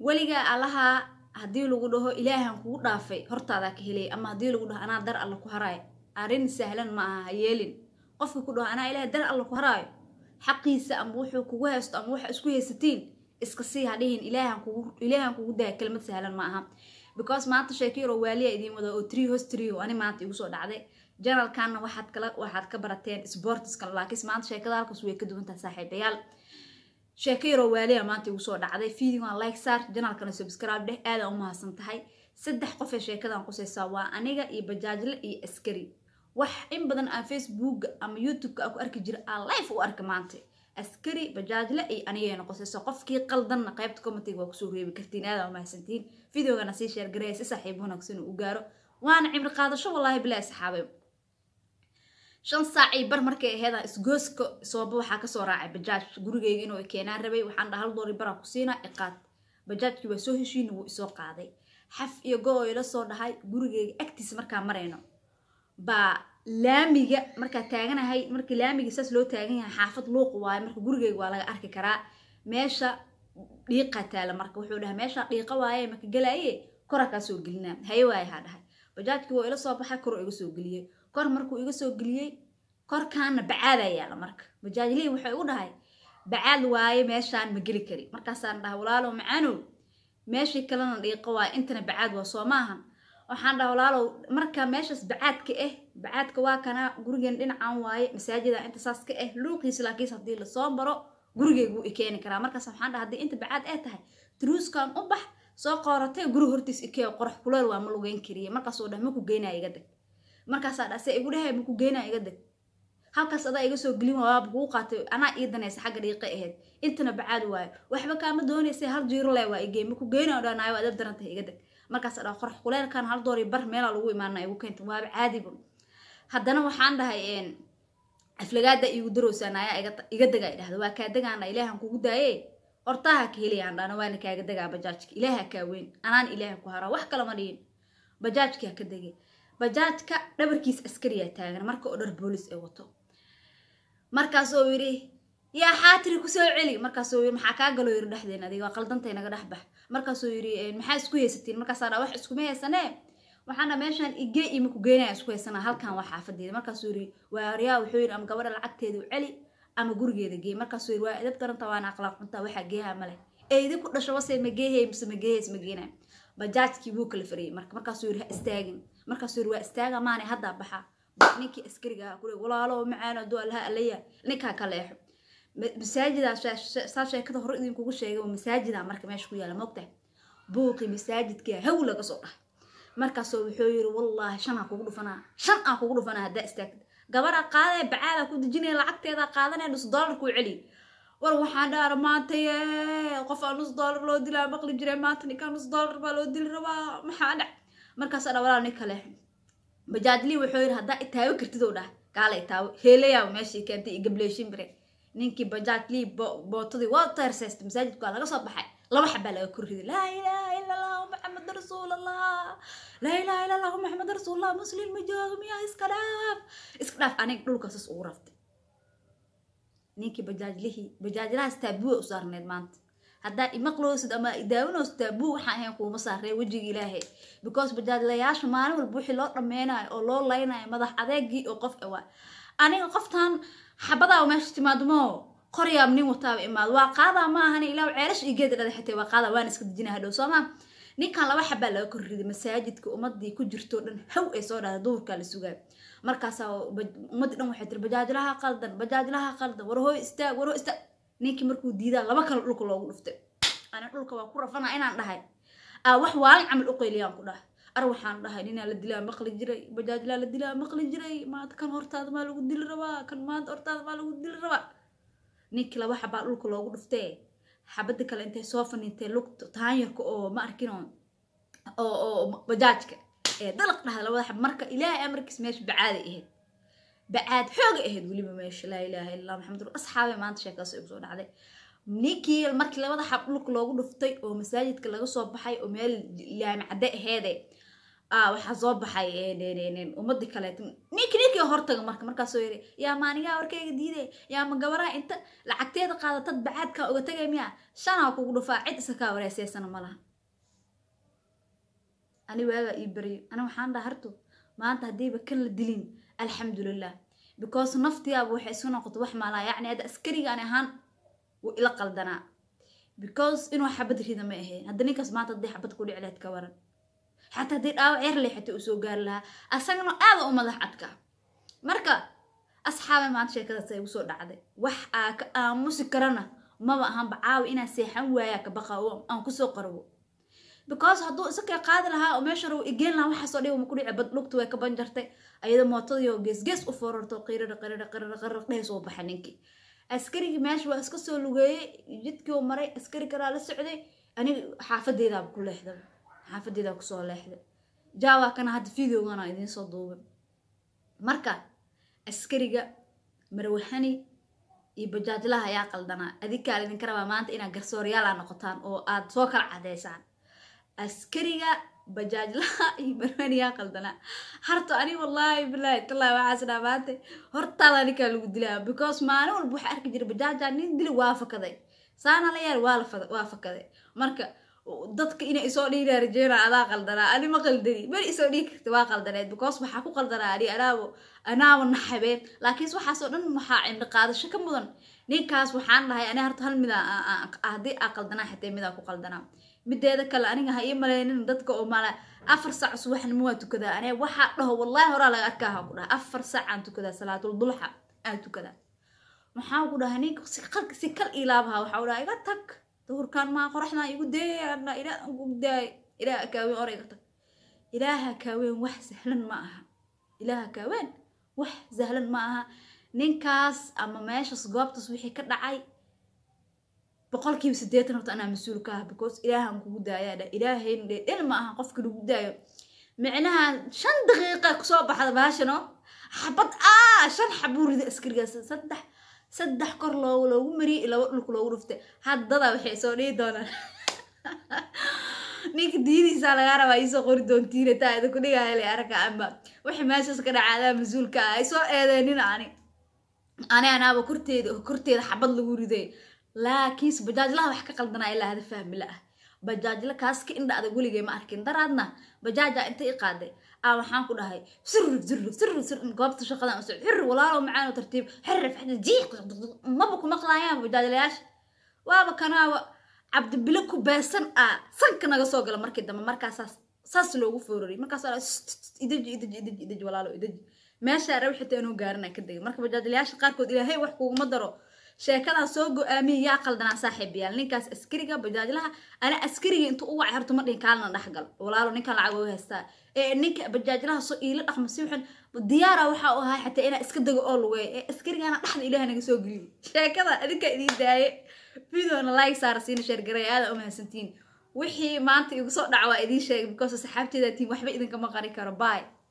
weligaa allahaa haddii lagu dhaho ilaahan kugu dhaafay hortaadaa ka helay ama haddii lagu dhaho anaa dar alla ku haraayo arrin sahlan ma aha ha yeelin qofka ku dhaho anaa ilaahay dar alla ku haraayo xaqiisa ama wuxuu kugu haysto ama waxa isku haysatiin iska sii hadhihin ilaahan kugu ilaahan kugu daya kelmad sahlan ma aha because maanta sheekiro waaliya idiin wada oo three host three oo ani maanta igu soo dhacday janalkanna waxaad kala waxaad ka barateen sportskan laakiin maanta sheekada halkaas way ka duwan tahay saaxiibayaal sheeko yaroo waaliya maanta igu soo dhacday videogan like saar janalkana subscribe dheh aadaan u mahadsan tahay saddex qof ee sheekadan qusaysaa waa aniga iyo bajaajle iyo askari wax in badan aan facebooka ama youtubeka aan ku arki jira aan life u arka maanta askari bajaajle iyo anigayna qusayso qofkii qaldanna qaybta commentiga waa kusoo reebi kartiin aadaan u mahadsantihiin videogana sii sheer gareeya si saaxiib wanaagsan uu gaaro waana cimri qaadasho wallaahi bilaa saxaabay shan saacii bar markay aheeda isgooska sooba waxaa kasoo raacay bajaaj gurigeyga inuu keenaan rabay waxaan dhaha hal doori baraa ku siinaa iqaad bajaajkii waa soo heshiina wuu isoo qaaday xaf iyo go oo ila soo dhahay gurigeyga agtiisa markaa marayno baa laamiga markaa taaganahay markii laamiga saas loo taagan yahay xaafad luuq waayo marka gurigeyga waa laga arki karaa meesha dhiiqa taala marka wuxuu dhahay meesha dhiiqa waaye marka galaaye kora kaa soo gelinaa haye waaye haa dhahay bajaajkii waa ila soo baxay kor iga soo geliyey kor markuu iga soo geliyey korkaana bacaadaa yaala marka bajaajlihii waxay u dhahay bacaad waaye meeshaan ma geli kari markaasaan dhahay walaalow macaanow meeshii kalena dhiiqo waaye intana bacaad waa soo maahan waxaan dhahay walaalow marka meeshaas bacaadka ah bacaadka waa kana gurigeen dhinacan waaye masaajida inta saas ka ah luuqiis laakiis haddii lasoo baro gurigeygu i keeni karaa markaas waxaan dhahay haddii inta bacaad ay tahay truuskan u bax soo qooratay guri hortiis ikee qorax kuleel waa ma lugeyn kariye markaasoo dhah maku geynaa iga deg markaasaa dhase igu dhahay maku geynaa iga deg halkaas adaa iga soo gelin waaba kuu qaatay anaa ii danaysa xagga dhiiqa ahayd intana bacaad waayo waxba kaama doonaysay hal jiiro le waa igey maku geynaa dhanaayo waa adab daran tahay iga deg markaas dhaa qorax kuleelkan hal doori bar meelaa lagu imaana igu keenta waaba caadiba haddana waxaan dhahay aflagaada igu darowsaan ayaa iga dega i dhahda waa kaa degaana ilaahan kugu daaye hortaaha ka helayaan dhana waana kaaga degaa bajaajka ilaaha kaa weyn anaan ilaaha ku haraa wax kalama dhihin bajaajka ka degay bajaajka dhabarkiis askariyaa taagan marka oo dhar boolis ay wato markaasoo yidhi yaa xaatiri kusoo celi markaasoo yidhi maxaa kaa galoo yidhi dhexdeen adiga waa qaldantay naga dhex bax markaasoo yidhi maxaa isku haysatiin markaasaa dhaa wax iskuma haysanee waxaana meeshaan igee ima ku geynaya isku haysanaa halkan waa xaafadeeda markaasuu yidhi waaryaa wuxuu yidhi ama gabadha lacagteedu celi ama gurigeeda geey markaasuu yidhi waa edab daranta waana aqlaaq cuntaa waxaa geeha male eedi ku dhasho wase ma geehey mise ma geeheys ma geenay bajaajkii buu kala fariyey marka markaasuu yidhi ha istaagin markaasuu yidhi waa istaaga maane haddaa baxa ninkii askariga ahaa kule walaalo macaan aduu allaha alaya ninkaa ka leexo masaajidaa saa sheekada hore idinkugu sheegay oo masaajida marka meesha ku yaala moogtahay buuqii masaajidkaa haw laga soo dhaha markaasoo wuxuu yidhi wallaahi shan aan kugu dhufanaa shan aan kugu dhufanaa haddaa istaagtid gabadha qaadee bacaadaa ku dejinaya lacagteeda qaadanaya nus dollar kuu celiy war waxaan dhaara maanta qof aan nus dollar loo dilaa maqli jiray maanta ninkaa nus dollar baa loo dili rabaa maxaa dhac markaas dha walaal nin kale bajaajlii wuxuu yidhi haddaa itaawo kartid oo dhah gaala itaawo heelayaa meeshii keentay iyo gableeshin bire ninkii bajaajlii bootadii waa teersaysta masaajidka waa laga soo baxay laba xabaa laga korriday laa ilaaha ila allahu maxamed rasuulallah laa ilaaha ila allahu maxamed rasuulallah muslim ma jooga miyaa iska dhaaf iska dhaaf aniga dhulkaasas ugu raftay ninkii bajaajlihii bajaajlahaas taabua u saarneed maanta haddaa imaqloosid ama daawanoosi taabuu waxaan ahayn kuuma saaree wejiga ilaahay because bajaajlayaasha maalin walba wixii loo dhameynayo oo loo laynayo madax adeegii oo qof awaa aniga qoftan xabadaa meesha timaadmo qoryaab nin wataaba imaado waa qaadaa ma ahani ilaa ceelash iyo geeda dhada xitay waa qaadaa waan iska dejina hadhow soo maa ninkan laba xabaa laga korriday masaajidka ummadii ku jirto dhan haw ay soo dhahda duhurkaa la sugaay markaasaa ummaddii dhan waxay tiri bajaajlaha qaldan bajaajlaha qaldan war hooy istaag war hooy istaag ninkii markuu diidaa laba kale dhulka loogu dhuftay ani dhulka waa ku rafana inaan dhahay aa wax waalin camal u qayliyaan ku dhahay ar waxaan dhahay ninaa la dilaa maqli jiray bajaajlaa la dilaa maqli jiray maanta kan hortaada maa lagu dili rabaa kan maanta hortaada maa lagu dili rabaa ninkii laba xabaa dhulka loogu dhuftee xabada kale intay soo fanintay lugta taanyarka oo ma arkin oo oo bajaajka ee dalaq dhahda labada xab marka ilaahay amarkiis meesha bacaaday ahayd bacaad xooga ahayd weliba meesha laa ilaaha illa maxamed asxaabay maanta sheekaas igu soo dhacday ninkii markii labada xab dhulka loogu dhuftay oo masaajidka laga soo baxay oo meel laami cadde aheede waxaa soo baxay ummadii kaleeto ninki ninkii hortaga marka markaasoo yiri yaa maanigaa warkayga diiday yaa ma gabaraha inta lacagteeda qaadatad bacaadkaa uga tagay miya shanaa kugu dhufaa cid isa kaa wareyseysana ma laha ani waagaa ii baryo ani waxaan dhaha harto maanta haddiiba kan la dilin alxamdulilah because naftiyaaba waxay isu noqoto wax maalaa yacni hadda askarigaan ahaan wuu ila qaldanaa because inuu xabad rida ma aheen hadda ninkaas maanta haddii xabad ku dhici lahayd ka waran xataa haddii dhaawac yar leh xataa uu soo gaari lahaa asagana aada u madax adka marka asxaabe maanta sheekadaas ay igu soo dhacday wax aa ka aamusi karana maba ahanba caawi inaa seexan waayaa ka baqa oo aan kusoo qarwo because hadduu isakay qaadi lahaa oo meesha raw igeen lahaa waxaasoo dhiba ma ku dhici bad lugta way ka banjartay ayadoo mootadii geesgees u forarto qirira qirira qirira qirira dhees oo baxa ninkii askarigii meesha waa iska soo lugeeyey jidkii oo maray askari kalaa la socday aniga xaafadeedaaba ku leexday xaafadeedaa kusoo leexday jaawaa kana hadda videogana idiin soo duubay marka askariga marwahani iyo bajaajlaha ayaa qaldanaa adinkaa idinka rabaa maanta inaad garsooryaala noqotaan oo aad soo kala cadeysaan askariga bajaajlaha iyo marwahaniyaa qaldanaa harto ani wallaahi bilaahi tallaahi waxaas dhaa maanta hortaada ninkaa lagu dilaa because maalin walba waxaa arki jiray bajaaja nin dili waa fakaday saana la yaar waa la waa fakaday marka dadka inay isoo dhiiraa rajeena adaa qaldanaa ani ma qaldani beri isoo dhiigi karta waa qaldaneed because waxaa ku qaldanaa ani anaabo anaaba naxabeen laakiinse waxaasoo dhan waxaa cimri qaadasho ka mudan ninkaas waxaan dhahay ani harta hal mida haddii aa qaldanaa xatee midaa ku qaldanaa mideeda kale aniga ha ii maleynin dadka oo mala afar saac subaxnimo waa tukadaa ane waxaa dhaho wallaahi horaa laga arkaa ha ku dhaha afar saac aan tukadaa salaatul dulxa aan tukadaa maxaan ku dhahay ninka si kal ilaabaha waxaa u dhaha iga tag duhurkaan maa qoraxdaan igu deeyana ilaa gugdaay ilaaha kaaweyn or iga tag ilaaha kaaweyn wax sahlan ma aha ilaaha kaaweyn wax sahlan ma aha ninkaas ama meeshaas goobtaas wixii ka dhacay boqolkiiba siddeetan horta anaa mas-uul ka ah because ilaahan kugu daayaa dha ilaahayn dhedhel ma aha qofka lagu daayo micnaha shan daqiiqa kusoo baxda baashano xabad aa shan xabuu rida askarigaas saddex saddex kor loo loogu mariyay laba dhulka loogu dhuftay haddada waxay soo dhihi doonaan ninka diidiisaa lagaa rabaa iisoo qori doontiina taa idinku dhigaya le aragga amba wixii meeshaas ka dhacaadaa mas-uulka ah ay soo eedeenin ani ani anaaba korteeda korteeda xabad lagu riday laakiinse bajaajlaha wax ka qaldanaa ilaa hada fahmi la ah bajaajla kaas ka indha adag weligay ma arkin daraadna bajaaja inta i qaaday aa waxaan ku dhahay sirrig sirrig sirrig sirrig goobta shaqadan usocod xirri walaalow macaan oo tartiib xirri faxda jiiq maba ku maqlaayaan bajaajlayaasha waaba kanaaba cabdibile ku beesan ah sanka naga soo gala markii dambe markaasaas saas loogu foorariyay markaas idaji idaji idaji idaji walaalo idaji meeshaa rabi xitaa inuu gaarana ka degay marka bajaajlayaasha qaarkood ilaahay wax kuguma daro sheekadaa soo go-aamiyay yaa qaldanaa saaxiibayaal ninkaas askariga bajaajlaha ana askariga intuu u wacay horta ma dhihin kaalna dhexgal walaalo ninkan lacag waa haystaa ee ninka bajaajlaha soo iila dhaqma si waxan diyaara waxa u ahaa xataa inaa iska dego oo lugeeya ee askarigana dhexda ilaah naga soo geliyay sheekada adinka idiin daaye videona like saara siina sheergaray aada u mahadsantiin wixii maanta igu soo dhaca waa idiin sheegay because saxaabteeda tiin waxba idinkama qari karo bye